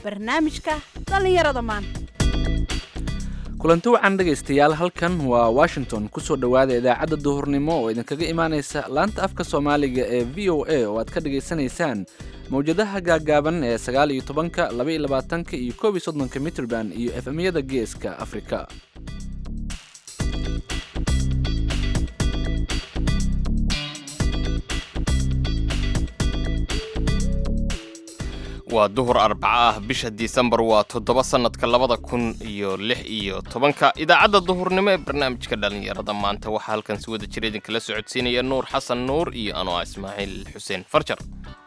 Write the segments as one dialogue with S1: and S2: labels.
S1: barnaamijka dhallinyarada maanta
S2: kulanti wacan dhegaystayaal halkan waa washington kusoo dhowaada idaacadda duhurnimo oo idinkaga imaanaysa laanta afka soomaaliga ee v o a oo aad ka dhagaysanaysaan mawjadaha gaagaaban ee sagaal iyo tobanka laba iyo labaatanka iyo koob iyo soddonka mitrband iyo efemyada geeska afrika
S3: waa duhur arbaco ah bisha disembar waa toddoba sannadka labada kun iyo lix iyo tobanka idaacadda duhurnimo ee barnaamijka dhallinyarada maanta waxaa halkan si wada jira idinkala socodsiinaya nuur xasan nuur iyo anoo ah ismaaciil xuseen farjar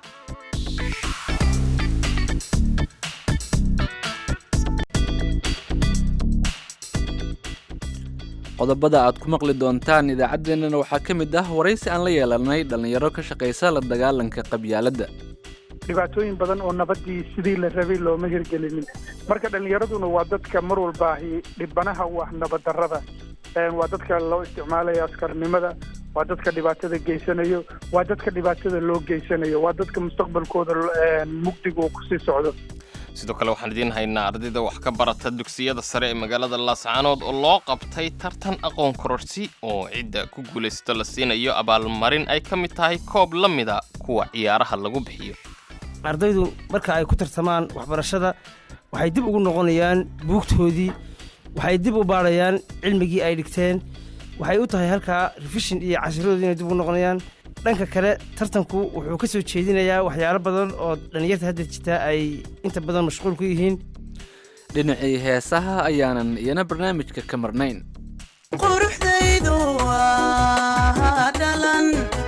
S2: qodobada aad ku maqli doontaan idaacaddeenana waxaa ka mid ah waraysi aan la yeelanay dhallinyaro ka shaqaysa la dagaalanka qabyaaladda
S4: dhibaatooyin badan oo nabadii sidii la rabay looma hirgelinin marka dhallinyaraduna waa dadka mar walbaahi dhibanaha u ah nabaddarrada waa dadka loo isticmaalayo askarnimada waa dadka dhibaatada geysanayo waa dadka dhibaatada loo geysanayo waa dadka mustaqbalkooda mugdiga uu kusii socdo
S3: sidoo kale waxaan idiin haynaa ardayda wax ka barata dugsiyada sare ee magaalada laascaanood oo loo qabtay tartan aqoon kororsi oo cidda ku guulaysato la siinayo abaalmarin ay ka mid tahay koob la mida kuwa ciyaaraha lagu bixiyo
S5: ardaydu marka ay ku tartamaan waxbarashada waxay dib ugu noqonayaan buugtoodii waxay dib u baadhayaan cilmigii ay dhigteen waxay u tahay halkaa refishin iyo cashiradoodii inay dib ugu noqonayaan dhanka kale tartanku wuxuu ka soo jeedinayaa waxyaalo badan oo dhallinyarta hadda jirtaa ay inta badan mashquul ku yihiin
S2: dhinacii heesaha ayaanan iyana barnaamijka ka marnayn
S6: quruxdaydu waa dhalan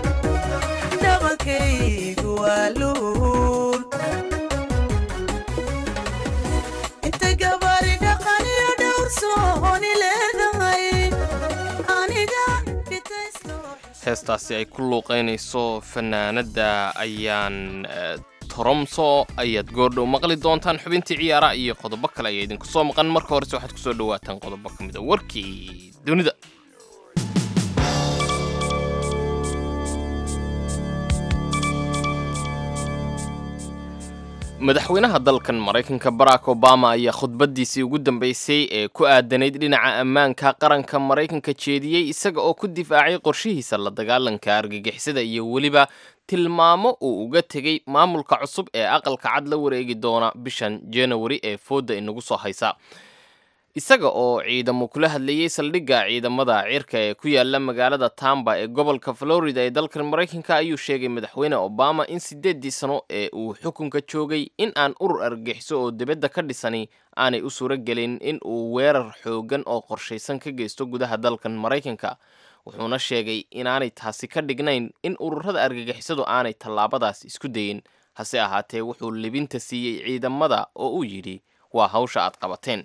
S6: dhabankaygu waa luul inta gabari dhaqan iyo dhowr sooni leedahay aniga
S3: heestaasi ay ku luuqaynayso fanaanadda ayaan toromso ayaad goordhow maqli doontaan xubintii ciyaaraha iyo qodobo kale ayaa idinku soo maqan marka horese waxaad kusoo dhawaataan qodobo ka mid a warkii dunida madaxweynaha dalkan maraykanka barack obama ayaa khudbaddiisii ugu dambaysay ee ku aadanayd dhinaca ammaanka qaranka maraykanka jeediyey isaga oo ku difaacay qorshihiisa la dagaalanka argagixisada iyo weliba tilmaamo uu uga tegey maamulka cusub ee aqalka cad la wareegi doona bishan janawari ee fooda inagu soo haysa isaga oo ciidamo kula hadlayey saldhigga ciidamada cirka ee ku yaala magaalada tamba ee gobolka florida ee dalkan maraykanka ayuu sheegay madaxweyne obama in siddeeddii sano ee uu xukunka joogay in aan urur argagixiso oo dibadda ka dhisani aanay u suuro gelin in uu weerar xoogan oo qorshaysan ka geysto gudaha dalkan maraykanka wuxuuna sheegay inaanay taasi ka dhignayn in ururada argagixisadu aanay tallaabadaas isku dayin hase ahaatee wuxuu libinta siiyey ciidamada oo uu yidhi waa hawsha aad qabateen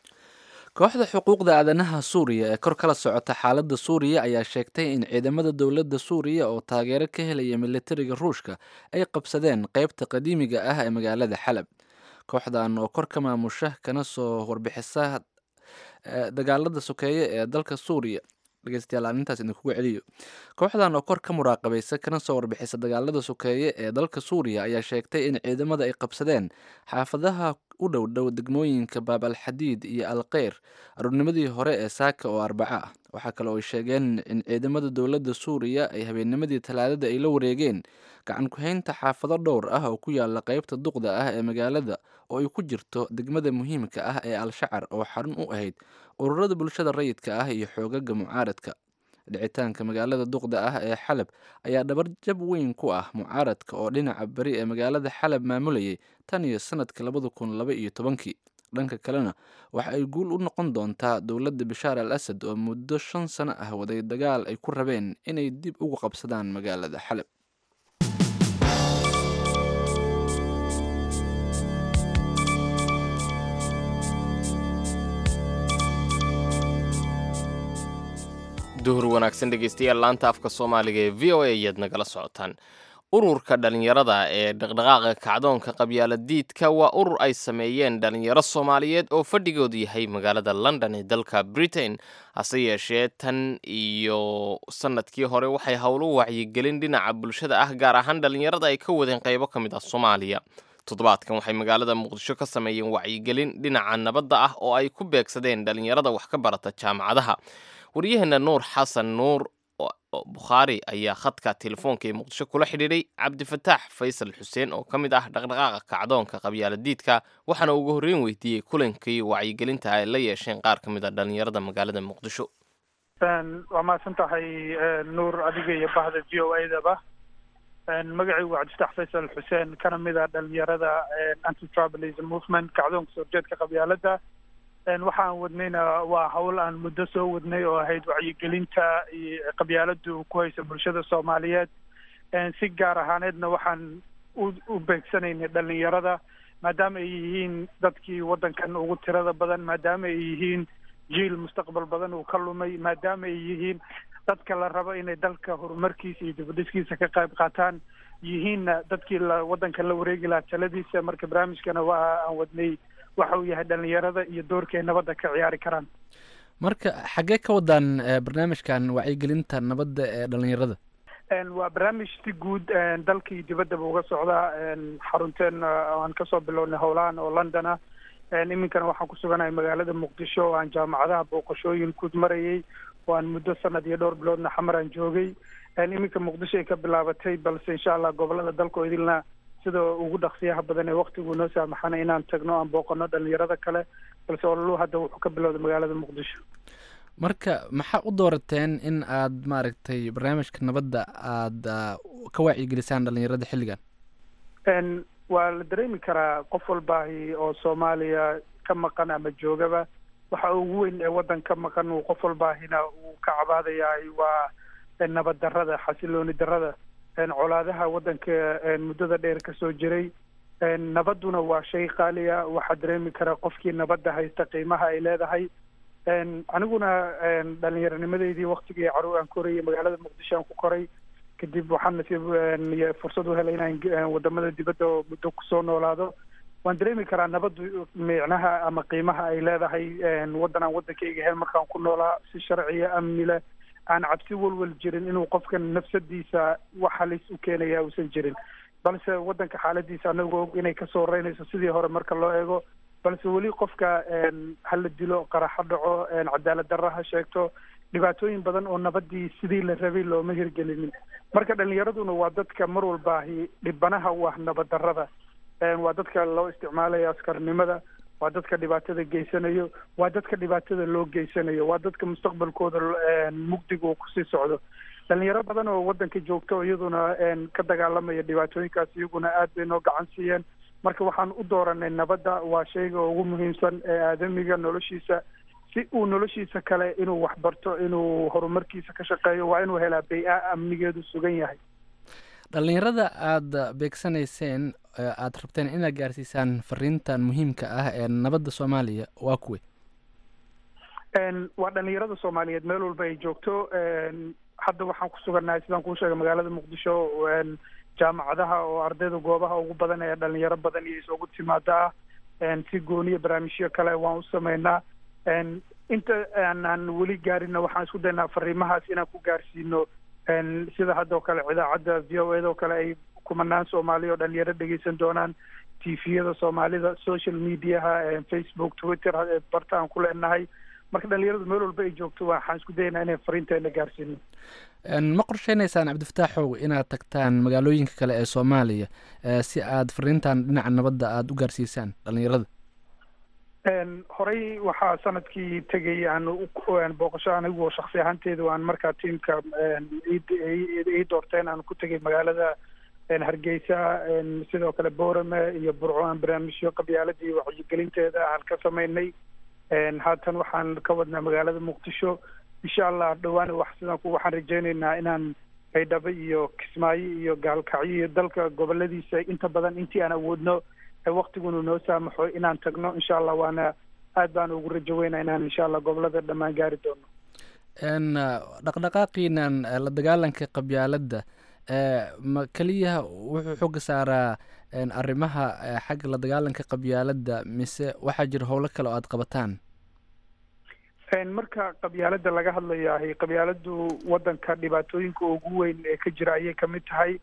S2: kooxda xuquuqda aadanaha suuriya ee kor kala socota xaaladda suuriya ayaa sheegtay in ciidamada dowladda suuriya oo taageero ka helaya militariga ruushka ay qabsadeen qaybta qadiimiga ah ee magaalada xalab kooxdan oo kor ka maamusha kana soo warbixisa dagaalada sokeeye ee dalka suuriya dhegeystayaal aan intaas idinkugu celiyo kooxdan oo kor ka muraaqabaysa kana soo warbixisa dagaalada sokeeye ee dalka suuriya ayaa sheegtay in ciidamada ay qabsadeen xaafadaha u dhow dhow degmooyinka baab alxadiid iyo alkeyr aruurnimadii hore ee saaka oo arbaco ah waxaa kale oo ay sheegeen in ciidamada dowladda suuriya ay habeennimadii talaadada ay la wareegeen gacan ku-haynta xaafado dhowr ah oo ku yaala qeybta duqda ah ee magaalada oo ay ku jirto degmada muhiimka ah ee al-shacar oo xarun u ahayd ururada bulshada rayidka ah iyo xoogaga mucaaradka dhicitaanka magaalada duqda ah ee xalab ayaa dhabarjab weyn ku ah mucaaradka oo dhinaca beri ee magaalada xalab maamulayay tan iyo sanadka labada kun laba iyo tobankii dhanka kalena waxa ay guul u noqon doontaa dowladda bashaar al asad oo muddo shan sano ah waday dagaal ay ku rabeen inay dib ugu qabsadaan magaalada xalab
S3: duhur wanaagsan dhegeystayaal laanta afka soomaaliga ee v o a ayaad nagala socotaan ururka dhalinyarada ee dhaqdhaqaaqa kacdoonka qabyaaladiidka waa urur ay sameeyeen dhalinyaro soomaaliyeed oo fadhigoodu yahay magaalada london ee dalka britain hase yeeshee tan iyo sanadkii hore waxay howlo wacyigelin dhinaca bulshada ah gaar ahaan dhalinyarada ay ka wadeen qaybo ka mid ah soomaaliya toddobaadkan waxay magaalada muqdisho ka sameeyeen wacyigelin dhinaca nabadda ah oo ay ku beegsadeen dhallinyarada wax ka barata jaamacadaha waryaheena nuur xasan nuur bukhaari ayaa khadka telefoonka ee muqdisho kula xidhiidhay cabdifataax faysal xuseen oo ka mid ah dhaqdhaqaaqa kacdoonka qabyaaladiidka waxaana ugu horreyn weydiiyey kulankii wacyigelinta ay la yeesheen qaar ka mid a dhallinyarada magaalada muqdisho
S4: waa mahadsan tahay nuur adiga iyo bahda v o adaba magacaygu waa cabdifataax faysal xuseen kana mid a dhalinyarada anti tribalism movement kacdoonka soo jeedka qabyaalada waxaan wadnayna waa hawl aan muddo soo wadnay oo ahayd wacyigelinta iyo qabyaaladu ku haysa bulshada soomaaliyeed si gaar ahaaneedna waxaan u beegsanaynay dhalinyarada maadaama ay yihiin dadkii waddankan ugu tirada badan maadaama ay yihiin jiil mustaqbal badan uu ka lumay maadaama ay yihiin dadka la rabo inay dalka horumarkiisa iyo dibadhiskiisa ka qayb qaataan yihiinna dadkii la waddanka la wareegi lahaa taladiisa marka barnaamijkana waa aan wadnay waxa uu yahay dhalinyarada iyo doorka ay nabadda ka ciyaari karaan
S2: marka xaggee ka wadaan barnaamijkan wacyigelinta nabadda ee dhalinyarada
S4: waa barnaamij si guud dalka iyo dibaddaba uga socdaa xarunteen aan kasoo bilownay howlahan oo london ah iminkana waxaan ku suganahay magaalada muqdisho oo aan jaamacadaha booqashooyin ku marayay oo aan muddo sanad iyo dhowr biloodna xamar aan joogay iminka muqdisho ay ka bilaabatay balse insha allah gobolada dalka oo idilna sida ugu dhaqsiyaha badan ee waktigu noo saamaxana inaan tagno aan booqano dhalinyarada kale balse ololu hadda wuxuu ka bilowday magaalada muqdisho
S2: marka maxaa u doorateen in aad maaragtay barnaamijka nabadda aada ka wacyigelisaan dhalinyarada xilligan
S4: waa la dareemi karaa qof walbaahi oo soomaaliya ka maqan ama joogaba waxa ugu weyn ee waddan ka maqan uu qof walbaahina uu ka cabaadayahay waa nabad darrada xasilooni darrada colaadaha waddanka muddada dheer kasoo jiray nabadduna waa shay qaaliya waxaa dareemi karaa qofkii nabadda haysta qiimaha ay leedahay aniguna dhalinyaronimadeydii waktigii caruur aan korayay magaalada muqdisho aan ku koray kadib waxaan nasiib fursad u helay inaan wadamada dibadda oo muddo kusoo noolaado waan dareemi karaa nabaddu micnaha ama qiimaha ay leedahay waddan aan waddankayga ahayn markaan ku noolaa si sharciya amni leh aan cabsi walwal jirin inuu qofkan nafsadiisa wax halis u keenaya uusan jirin balse waddanka xaaladiisa anagoo og inay kasoo horeynayso sidii hore marka loo eego balse weli qofka hala dilo qaraxo dhaco cadaalad darra ha sheegto dhibaatooyin badan oo nabadii sidii la rabay looma hirgelinin marka dhalinyaraduna waa dadka mar walbaahi dhibanaha u ah nabad darrada waa dadka loo isticmaalayo askarnimada waa dadka dhibaatada geysanayo waa dadka dhibaatada loo geysanayo waa dadka mustaqbalkooda mugdiga uu kusii socdo dhalinyaro badan oo waddanka joogto iyaduna ka dagaalamaya dhibaatooyinkaas iyaguna aad bay noo gacan siiyeen marka waxaan u dooranay nabadda waa shayga ugu muhiimsan ee aadamiga noloshiisa si uu noloshiisa kale inuu waxbarto inuu horumarkiisa ka shaqeeyo waa inuu helaa bay-a amnigeedu sugan yahay
S2: dhalinyarada aada beegsanayseen aada rabteen inaad gaarsiisaan fariintan muhiimka ah ee nabadda soomaaliya waa kuwe
S4: waa dhalinyarada soomaaliyeed meel walba ay joogto hadda waxaan ku sugannahay sidaan kuu sheegay magaalada muqdisho jaamacadaha oo ardayda goobaha ugu badan ee dhalinyaro badan iyo isugu timaada ah si gooniya barnaamijyo kale waan u sameynaa inta aanaan weli gaarinna waxaan isku daynaa fariimahaas inaan ku gaarsiino sida haddoo kale idaacadda v o eda oo kale ay kumanaan soomaaliya oo dhalinyaro dhegeysan doonaan tviyada soomaalida social mediaha facebook twitter barta aan ku leenahay marka dhalinyaradu meel walba ay joogto waxaan isku dayaynaa inay fariinteena gaarsiino
S2: ma qorsheynaysaan cabdifataaxow inaad tagtaan magaalooyinka kale ee soomaaliya si aad fariintan dhinaca nabadda aada u gaarsiisaan dhalinyarada
S4: horey waxaa sanadkii tegay aan booqasho anigu shaksi ahaanteedu aan markaa tiamka ii doorteen aan ku tegay magaalada hargeysa sidoo kale boorame iyo burco aan barnaamijyo qabyaaladii wacyigelinteeda aan ka sameynay haatan waxaan ka wadnaa magaalada muqdisho insha allah dhawaan wax sidaan waxaan rajeyneynaa inaan baydhabo iyo kismaayo iyo gaalkacyo iyo dalka goboladiisa inta badan intii aan awoodno waktigunu noo saamaxo inaan tagno insha allah waana aad baan ugu rajo weynaa inaan insha allah gobolada dhammaan gaari doono
S2: dhaqdhaqaaqiinan la dagaalanka qabyaaladda ma keliya wuxuu xooga saaraa arrimaha xagga la dagaalanka qabyaaladda mise waxaa jira howlo kale oo aada qabataan
S4: marka qabyaaladda laga hadlayahay qabyaaladdu waddanka dhibaatooyinka ugu weyn ee ka jira ayay kamid tahay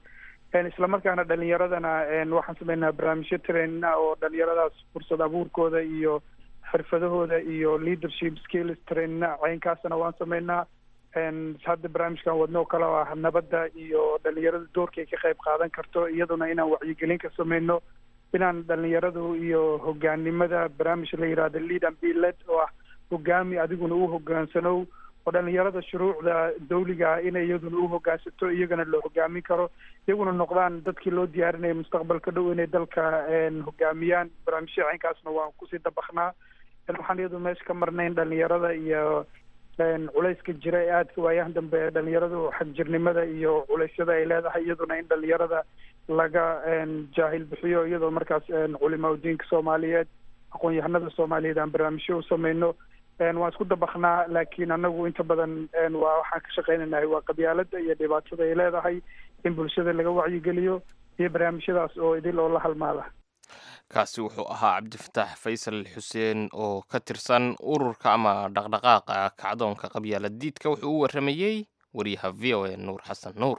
S4: islamarkaana dhalinyaradana waxaan sameynaa barnaamijyo trainina oo dhalinyaradaas fursad abuurkooda iyo xirfadahooda iyo leadership skills trainina caynkaasna waan sameynaa hadda barnaamijkan wadno oo kale oo ah nabadda iyo dhalinyarada doorka ay ka qayb qaadan karto iyaduna inaan wacyigelin ka sameyno inaan dhalinyaradu iyo hogaanimada barnaamij la yihahdo lead and be led oo ah hogaami adiguna u hogaansanow oo dhalinyarada shuruucda dawliga ah inay iyaduna u hogaansato iyagana la hogaamin karo iyaguna noqdaan dadkii loo diyaarinaya mustaqbalka dhow inay dalka hogaamiyaan barnaamijya caynkaasna waan kusii dabaknaa waxaan iyadu meesha ka marnayn dhalinyarada iyo culayska jira ee aadka waayahan dambe ee dhalinyaradu xagjirnimada iyo culeysyada ay leedahay iyaduna in dhalinyarada laga jaahil bixiyo iyadoo markaas culimaa udiinka soomaaliyeed aqoon-yahanada soomaaliyeed aan barnaamijyo u sameyno waan isku dabaknaa laakiin anagu inta badan waa waxaan ka shaqeynaynahay waa qabyaalada iyo dhibaatada ay leedahay in bulshada laga wacyigeliyo iyo barnaamijyadaas oo idil oo la halmaada
S3: kaasi wuxuu ahaa cabdifataax faysal xuseen oo ka tirsan ururka ama dhaqdhaqaaqa kacdoonka qabyaaladiidka wuxuu u waramayey wariyaha v o a nuur xasan nuur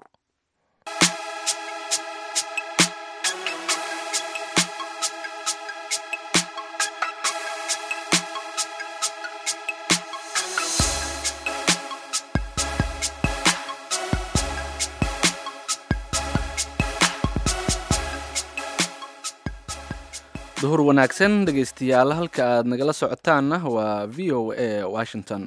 S2: duhur wanaagsan dhegaystayaal halka aad nagala socotaanna waa v o a washington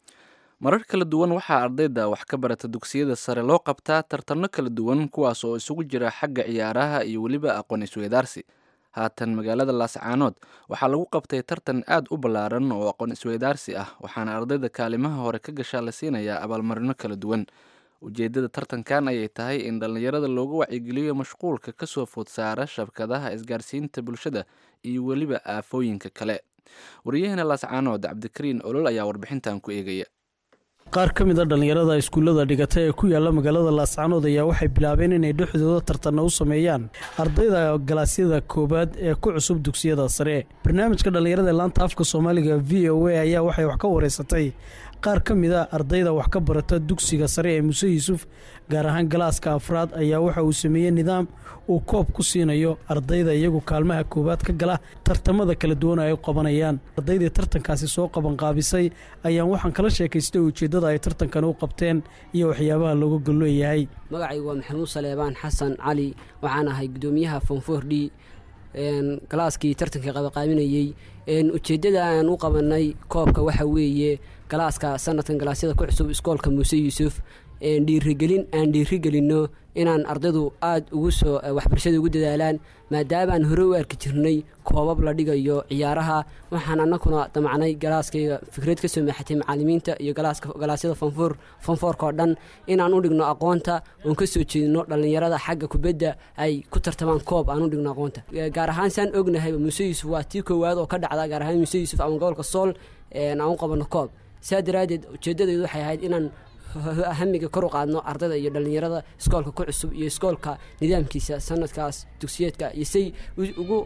S2: marar kala duwan waxaa ardayda wax ka barata dugsiyada sare loo qabtaa tartanno kala duwan kuwaas oo isugu jira xagga ciyaaraha iyo weliba aqoon isweydaarsi haatan magaalada laascaanood waxaa lagu qabtay tartan aad u ballaaran oo aqoon isweydaarsi ah waxaana ardayda kaalimaha hore ka gashaa la siinayaa abaalmarino kala duwan ujeeddada tartankan ayay tahay in dhallinyarada loogu wacyigeliyo mashquulka ka soo food saara shabkadaha isgaarsiinta bulshada iyo weliba aafooyinka kale waryaheena laascaanood cabdikariin olol ayaa warbixintan ku eegaya
S7: qaar ka mid a dhallinyarada iskuullada dhigata ee ku yaalla magaalada laascaanood ayaa waxay bilaabeen inay dhexdooda tartanna u sameeyaan ardayda galaasyada koowaad ee ku cusub dugsiyada sare barnaamijka dhallinyarada ee laanta afka soomaaliga v o a ayaa waxay wax ka wareysatay qaar ka mid a ardayda wax ka barata dugsiga sare ee muse yuusuf gaar ahaan galaaska afraad ayaa waxa uu sameeyey nidaam uu koob ku siinayo ardayda iyagu kaalmaha koowaad ka gala tartamada kala duwan ay qabanayaan ardaydii tartankaasi soo qabanqaabisay ayaan waxaan kala sheekaystay ujeeddada ay tartankan u qabteen iyo waxyaabaha looga golleeyahay
S8: magacaygu waa maxamuud saleebaan xasan cali waxaan ahay guddoomiyaha fonfor d galaaskii tartankii qabaqaaminayey ujeeddada aan u qabanay koobka waxa weeye galaaska sanadkan galaasyada ku cusub iskoolka muuse yuusuf dhiirigelin aan dhiirigelinno inaan ardaydu aada ugu soo waxbarashada ugu dadaalaan maadaama aan hore u arki jirnay koobab la dhigayo ciyaaraha waxaan annaguna damacnay galaaskayga fikrad ka soo maaxatay macaalimiinta iyo galaasyada fanfoor fanfoorka oo dhan inaan u dhigno aqoonta oon ka soo jeedino dhallinyarada xagga kubadda ay ku tartamaan koob aan u dhigno aqoonta gaar ahaan saan ognahay muuse yuusuf waa tii koowaad oo ka dhacda gaar ahaan muuse yuusuf ama gobolka sool aan u qabanno koob saa daraaddeed ujeeddadaydu waxay ahayd inaan hamiga kor u qaadno ardayda iyo dhallinyarada iskoolka ku cusub iyo iskoolka nidaamkiisa sanadkaas dugsiyeedka iyo say ugu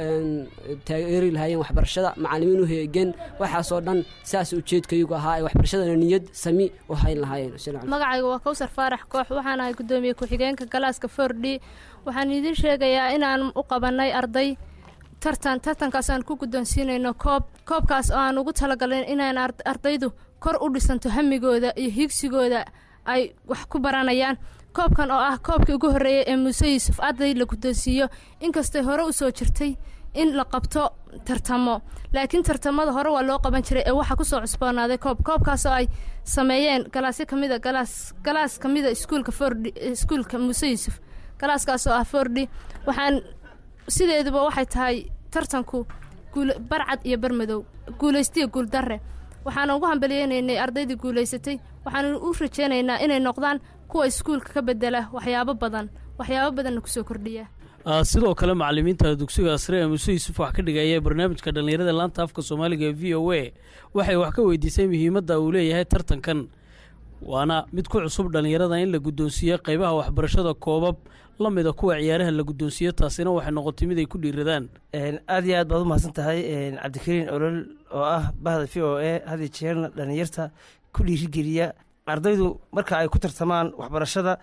S8: taageeri lahaayeen waxbarashada macaalimiin u heegeen waxaasoo dhan saas ujeedkaygu ahaa ay waxbarashadana niyad sami u hayn lahaayeen
S9: magacayga waa kowsar faarax koox waxaan ahay guddoomiye ku-xigeenka galaaska fordhi waxaan idiin sheegayaa inaan u qabanay arday tartan tartankaas aan ku guddoonsiinayno koob koobkaas oo aan ugu talagalin inaan ardaydu kor u dhisanto hamigooda iyo higsigooda ay wax ku baranayaan koobkan oo ah koobkii ugu horreeyay ee muuse yuusuf arday la guddoonsiiyo inkastay hore u soo jirtay in la qabto tartamo laakiin tartamada hore waa loo qaban jiray ee waxaa kusoo cusboonaaday koob koobkaas oo ay sameeyeen galaasyo kamida galaas galaas kamida iskuulka fordhi iskuulka muuse yuusuf galaaskaas oo ah fordhi waxaan sideeduba waxay tahay tartanku guul barcad iyo barmadow guulaystiya guuldarre waxaana ugu hambaliyeynaynay ardaydii guulaysatay waxaanu u rajeynaynaa inay noqdaan kuwa iskuulka ka bedela waxyaabo badan waxyaabo badanna kusoo kordhiya
S7: sidoo kale macalimiinta dugsiga sare ee muuse yuusuf wax ka dhigaya barnaamijka dhallinyarada laanta afka soomaaliga ee v o a waxay wax ka weydiisay muhiimadda uu leeyahay tartankan waana mid ku cusub dhallinyarada in la guddoonsiiyo qaybaha waxbarashada koobab la mida kuwa ciyaaraha la guddoonsiiyo taasina waxay noqotay mid ay ku dhiiradaan
S5: aad iyo aad baad u mahadsan tahay cabdikariin olol oo ah bahda v o a had iyo jeerna dhallinyarta ku dhiirigeliya ardaydu marka ay ku tartamaan waxbarashada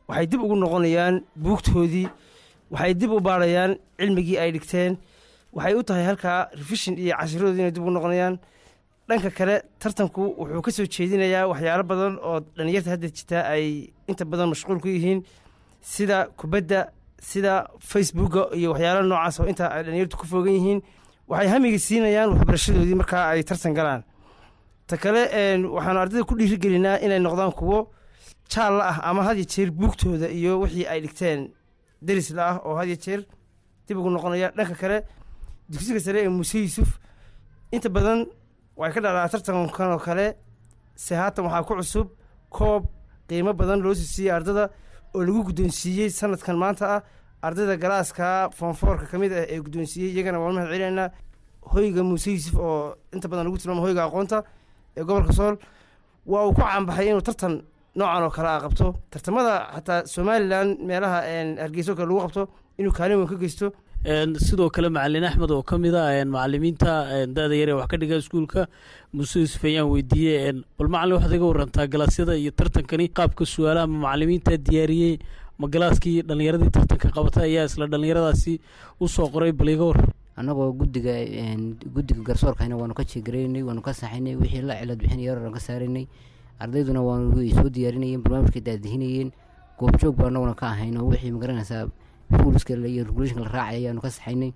S5: waxay dib ugu noqonayaan buugtoodii waxay dib u baarayaan cilmigii ay dhigteen waxay u tahay halkaa refishin iyo cashiradoodii inay dib ugu noqonayaan dhanka kale tartanku wuxuu ka soo jeedinayaa waxyaalo badan oo dhallinyarta hadda jirtaa ay inta badan mashquul ku yihiin sida kubadda sida facebooka iyo waxyaalo noocaas oo inta ay dhallinyartu ku foogan yihiin waxay hamiga siinayaan waxbarashadoodii markaa ay tartan galaan ta kale waxaanu ardayda ku dhiirigelinaa inay noqdaan kuwo jaalla ah ama had ya jeer buugtooda iyo wixii ay dhigteen derisla ah oo had ya jeer dib ugu noqonaya dhanka kale dugsiga sare ee muuse yuusuf inta badan way ka dhalaa tartankan oo kale se haatan waxaa ku cusub koob qiimo badan loo sii siiyey ardada oo lagu guddoonsiiyey sanadkan maanta ah ardayda galaaska foonfoorka ka mid ah ee guddoonsiiyey iyagana waan mahad celinaynaa hoyga muuse yuusuf oo inta badan lagu tilmaamo hoyga aqoonta ee gobolka sool waa uu ku caanbaxay inuu tartan noocan oo kale a qabto tartamada xataa somalilan meelaha hargeyso kale lagu qabto inuu kaalin weyn ka geysto
S7: sidoo kale macalin axmed oo ka mid a macalimiinta da-da yar ee wax ka dhiga iskuulka muuse yuusuf ayaan weydiiyey bal macalin waxaad iga warantaa galaasyada iyo tartankani qaabka su-aalaha ma macalimiinta diyaariyey ma galaaskii dhallinyaradii tartanka qabatay ayaa isla dhallinyaradaasi u soo qoray bal iga war
S10: annagoo guddiga guddiga garsoorkayna waanu ka jeegaraynay waanu ka saxaynay wixii la cilad bixinaya oran ka saaraynay ardayduna waanu soo diyaarinayeen barnaamijkay daadihinayeen goobjoog baa annaguna ka ahayn oo wixii magaranaysaa ruulska iyo regulationka la raacay ayaanu ka saxaynay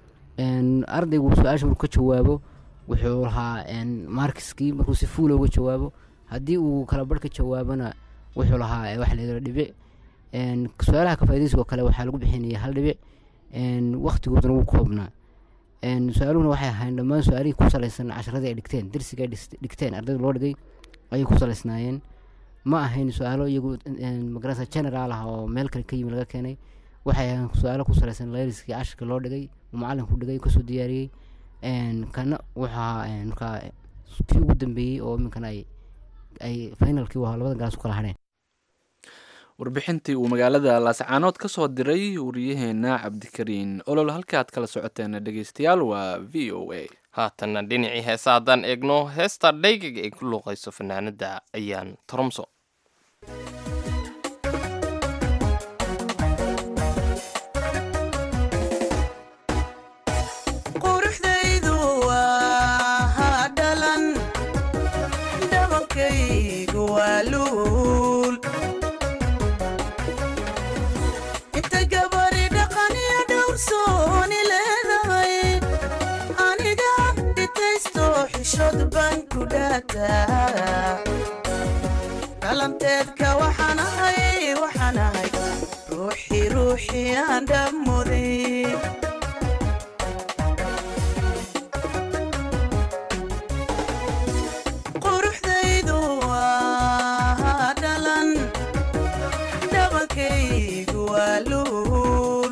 S10: ardaygu su-aasha markuu ka jawaabo wuxuu lahaa markiskii markuu si fuula uga jawaabo haddii uu kala barh ka jawaabona wuxuu lahaa waxa layidhahdo dhibic su-aalaha kafaa'idaysigoo kale waxaa lagu bixinaya hal dhibic waktigooduna wuu koobnaa su-aaluhuna waxay ahayn dhammaan su-aalihii ku salaysan casharadii ay dhigteen darsiga ay dhigteen ardayda loo dhigay ayay ku salaysnaayeen ma ahayn su-aalo iyagu magarasa general ah oo meel kale ka yimi laga keenay waxay ahayn su-aalo ku salaysan layliskii cashirka loo dhigay uu macalinku dhigay kasoo diyaariyey kana wuxuu ahaa markaa kii ugu dambeeyey oo iminkana ay ay finalkii u ahaa labada galaas ku kala hadheen
S2: warbixintii uu magaalada laascaanood ka soo diray wariyaheena cabdikariin olol halka aad kala socoteen dhegeystayaal waa v o a
S3: haatanna dhinacii heesa haddaan eegno heesta dhaygaga ay ku luuqayso fanaanada ayaan toromso
S6: quruxdaydu waa dhalan dhabankaygu waa luul inta gabari dhaqan iyo dhowrsooni leedahay aniga dhitaysto xishood baan ku dhaataa dhalanteedka waxaan ahay waxaan ahay ruuxii ruuxii aan dhammuday quruxdaydu waa dhalan dhabankaygu waa luul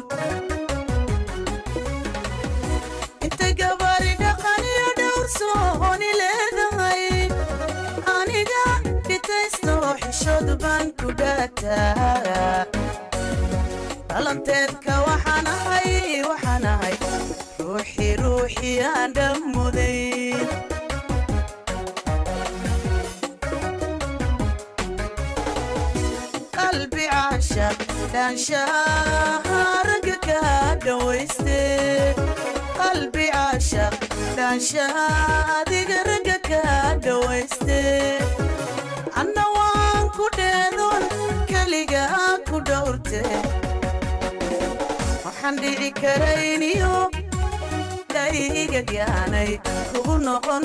S6: inta gabari dhaqan iyo dhowrsooni leedahay aniga dhitaysto xishood baan ku dhaataa dhalanteedka waxaan ahay waxaan ahay ruuxii ruuxii aan dhammuday qalbi caashaq dhaanshaha ragga ka dhawayste qalbi caashaq dhaanshaha adiga ragga ka dhawayste anna waan ku dheedoon keliga ku dhowrte waxaan dhici karayniyo dhayga gaanay kugu noqon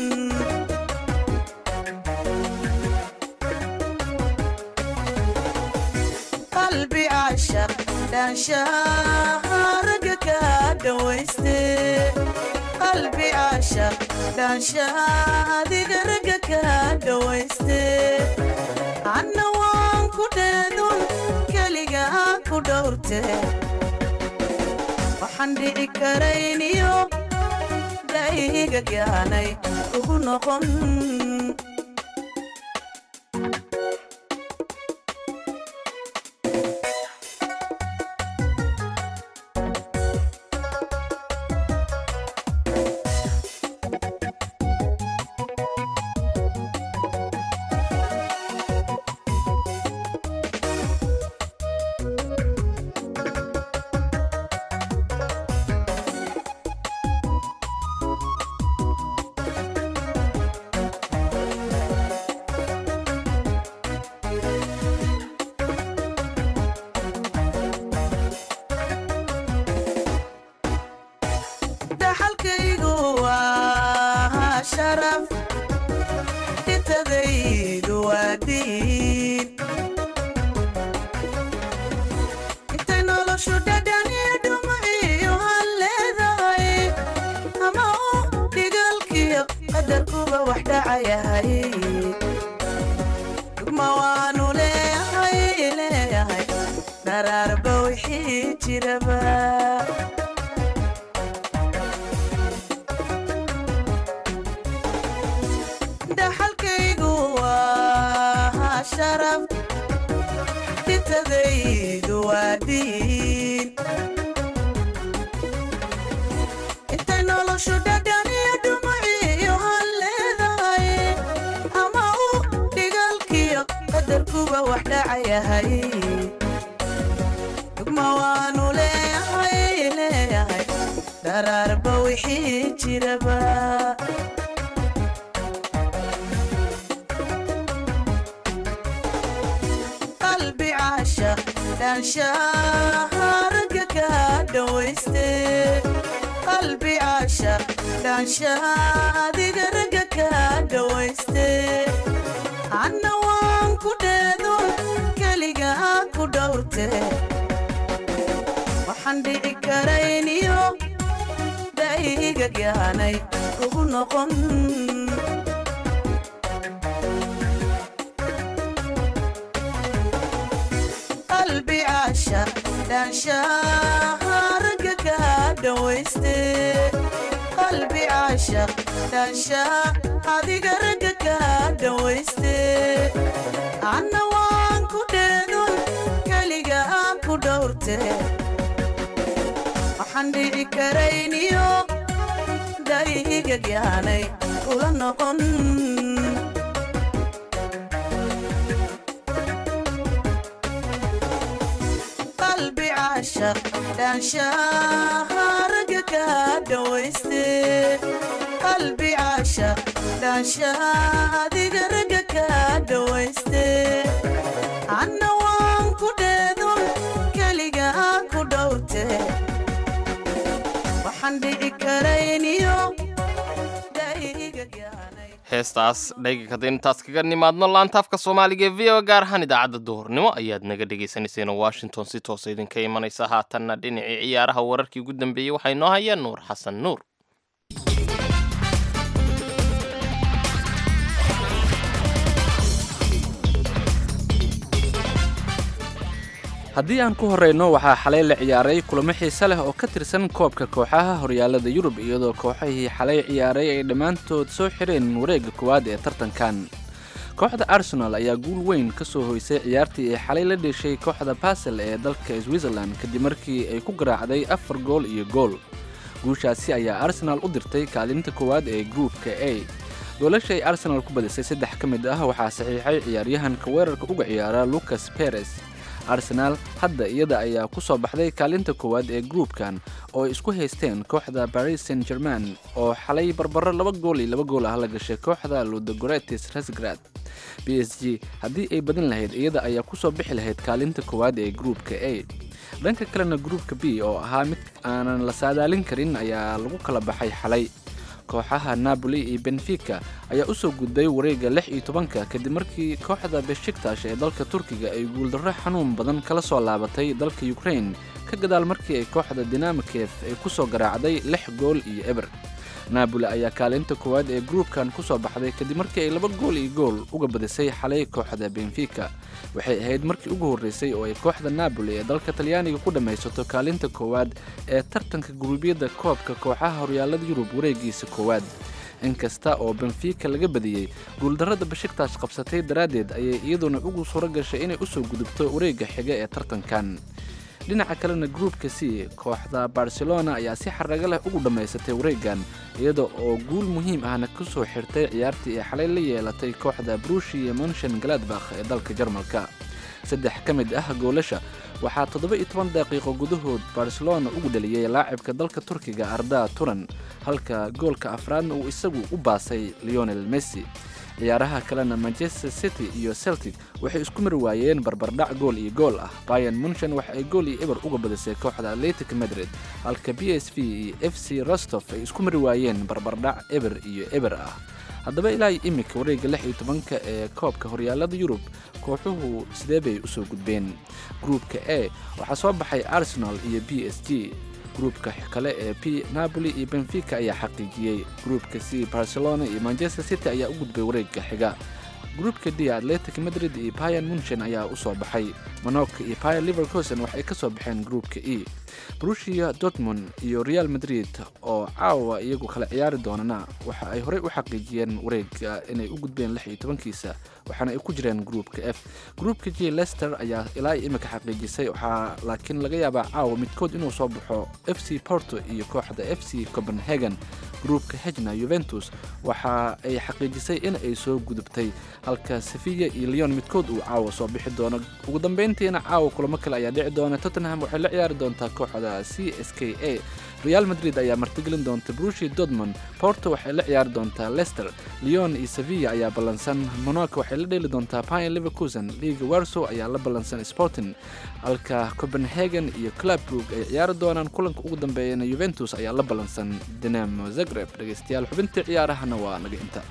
S6: qalbi caashaq dhaanshaha ragga ka dhawayste qalbi caashaq dhaanshaha adiga ragga ka dhawayste anna waan ku dheedun keliga ku dhowrte waxaan dhici karayniyo dhayga gaanay ugu noqon sharaf dhintadaydu waa diin intay noloshu dhadhaniyo dhuma iyo hal leedahay ama uu dhigalkiyo qadarkuba wax dhacayahay dhugma waanu leeyahay leeyahay dharaarba wixii jiraba dhaxalkaygu waa sharaf dhintadaydu waa diin intay noloshu dhadhaniyo dhumaciyo hal leedahay ama uu dhigalkiyo qadarkuba wax dhacayahay dhugma waanu leeyahay leeyahay dharaarba wixii jiraba qalbi caashaq dhaanshaharagga ka dhawayste qalbi caashaq dhaanshaha adiga ragga ka dhawayste anna waan ku dheedo keligaa ku dhowrte waxaan dhici karayniyo da'iga gaanay kugu noqon qalbi caashaq dhaanshaharagga ka dhawayste qalbi caashaq dhaanshaha adiga ragga ka dhawayste anna waan ku dheedon keligaa ku dhowrte waxaan dhici karayniyo da'iga gaanay kula noqon qalbi caashaq dhaanshaharagga ka dhawayste qalbi caashaq dhaanshaha adiga ragga ka dhawayste anna waan ku dheedon keligaa ku dhowrte waxaan dhici karayniyo da'iga gaanay
S3: heestaas dhayga kadib intaas kaga nimaadno laantaafka soomaaliga ee v o gaar ahaan idaacadda duhurnimo ayaad naga dhagaysanayseen washington si toosa idinka imanaysa haatanna dhinacii ciyaaraha wararkii ugu dambeeyey waxaa inoo haya nuur xasan nuur
S2: haddii aan ku horeyno waxaa xalay la ciyaaray kulamo xiise leh oo ka tirsan koobka kooxaha horyaalada yurub iyadoo kooxahii xalay ciyaaray ay dhammaantood soo xireen wareegga koowaad ee tartankan kooxda arsenal ayaa guul weyn ka soo hoysay ciyaartii ay xalay la dheshay kooxda basel ee dalka switzerland kadib markii ay ku garaacday afar gool iyo gool guushaasi ayaa arsenal u dirtay kaalinta koowaad ee gruupka a goolasha ay arsenal ku badisay saddex ka mid ah waxaa saxiixay ciyaaryahanka weerarka uga ciyaara lucas perez arsenaal hadda iyada ayaa ku soo baxday kaalinta koowaad ee gruupkan oo ay isku haysteen kooxda baris saint german oo xalay barbaro laba gool iyo laba gool ah la gashay kooxda ludogoretis rasgrad b s g haddii ay badin lahayd iyada ayaa kusoo bixi lahayd kaalinta koowaad ee gruupka a dhanka kalena gruupka b oo ahaa mid aanan la saadaalin karin ayaa lagu kala baxay xalay kooxaha napoli iyo benfica ayaa u soo gudbay wareegga lix iyo tobanka kadib markii kooxda beshiktash ee dalka turkiga ay guuldarro xanuun badan kala soo laabatay dalka ukrain ka gadaal markii ay kooxda dinamikef ay ku soo garaacday lix gool iyo eber naaboli ayaa kaalinta koowaad ee gruupkan ku soo baxday kadib markii ay laba gool iyo gool uga badisay xalay kooxda benfica waxay ahayd markii ugu horreysay oo ay kooxda naaboli ee dalka talyaaniga ku dhammaysato kaalinta koowaad ee tartanka guruubyada koobka kooxaha horyaalada yurub wareegiisa koowaad inkasta oo benfica laga badiyey guuldarrada bashiktash qabsatay daraaddeed ayay iyaduna ugu suuro gashay inay usoo gudubto wareegga xiga ee tartankan dhinaca kalena gruupka c kooxda barcelona ayaa si xaraga leh ugu dhammaysatay wareegan iyada oo guul muhiim ahna ku soo xirtay ciyaartii ay xalay la yeelatay kooxda brushia monshen galadbakh ee dalka jarmalka saddex ka mid ah goolasha waxaa toddoba iyo toban daqiiqo gudahood barcelona ugu dhaliyey laacibka dalka turkiga arda turan halka goolka afraadna uu isagu u baasay leonel messi ciyaaraha kalena manchester city iyo celtic waxay isku mari waayeen barbardhac gool iyo gool ah bayan munshan waxa ay gool iyo eber uga badisay kooxda atletic madrid halka b s v iyo f c rostov ay isku mari waayeen barbardhac eber iyo eber ah haddaba ilaa imika wareegga lix iyo tobanka ee koobka horyaalada yurub kooxuhu sidee bay usoo gudbeen gruupka a waxaa soo baxay arsenal iyo b s g gruupka kale ee p napoli iyo benfica ayaa xaqiijiyey gruupka c barcelona iyo manchester city ayaa u gudbay wareegga xiga gruupka d atletic madrid iyo bayan munchen ayaa usoo baxay monoka iyo bayer livercosen waxay ka soo baxeen gruupka e brusia dortmund iyo real madrid oo caawa iyagu kala ciyaari doonana waxa ay horey u xaqiijiyeen wareega inay u gudbeen lix iyo tobankiisa waxaana ay ku jireen gruupka f gruupka j lester ayaa ilaa imika xaqiijisay waxaa laakiin laga yaabaa caawa midkood inuu soo baxo f c porto iyo kooxda f c copenhagen gruupka hejna juventus waxa ay xaqiijisay in ay soo gudubtay halka sevilla iyo leon midkood uu caawa soo bixi doono ugu dambeyntiina caawa kulamo kale ayaa dhici doona tottenham waxay la ciyaari doontaa kooxda c s k a real madrid ayaa martigelin doonta brushi dortmund porto waxay la ciyaari doontaa leicester leon iyo sevilla ayaa ballansan monaco waxay la dheeli doontaa pine leverkusen liga warsow ayaa la ballansan sporting halka copenhagen iyo clubbrug ay ciyaari doonaan kulanka ugu dambeeyana juventus ayaa la ballansan dinamo zagreb dhegeystayaal xubintii ciyaarahana waa naga inta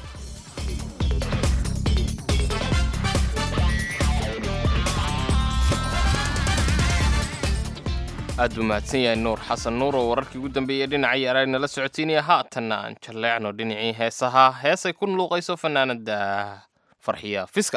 S3: aad buu mahadsan yahay nuur xasan nuur oo wararkii ugu dambeeyey dhinacii araag nala socotiinaya haatanna aan jalleecno dhinacii heesaha heesay ku luuqayso fanaanada farxiya fiska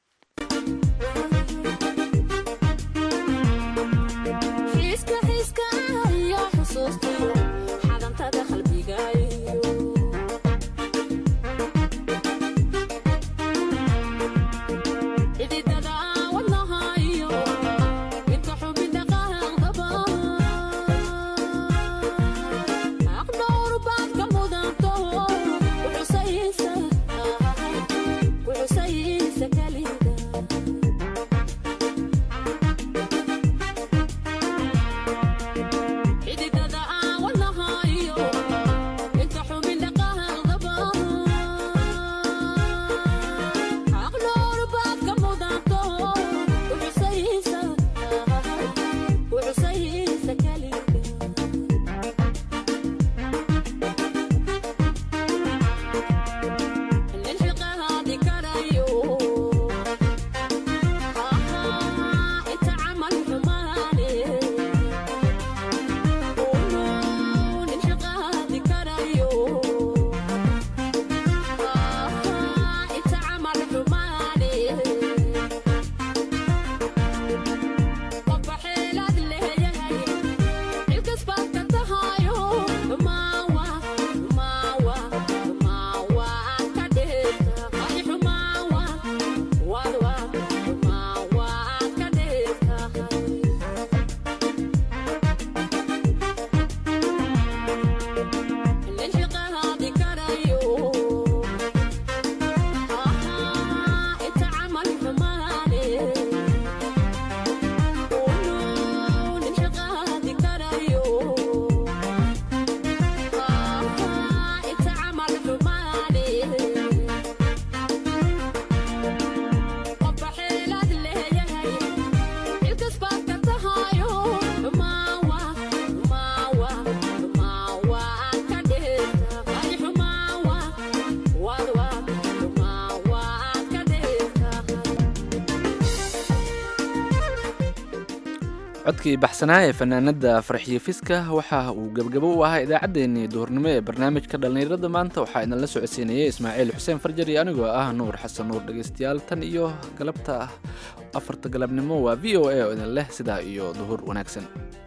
S2: codkii baxsanaa ee fanaanada farxiyo fiska waxa uu gebgabo u ahaa idaacaddeenii duhurnimo ee barnaamijka dhallinyarada maanta waxaa idinla socodsiinayay ismaaciil xuseen farjar iyo anigoo ah nuur xasan nuur dhegeystayaal tan iyo galabta afarta galabnimo waa v o a oo idin leh sidaa iyo duhur wanaagsan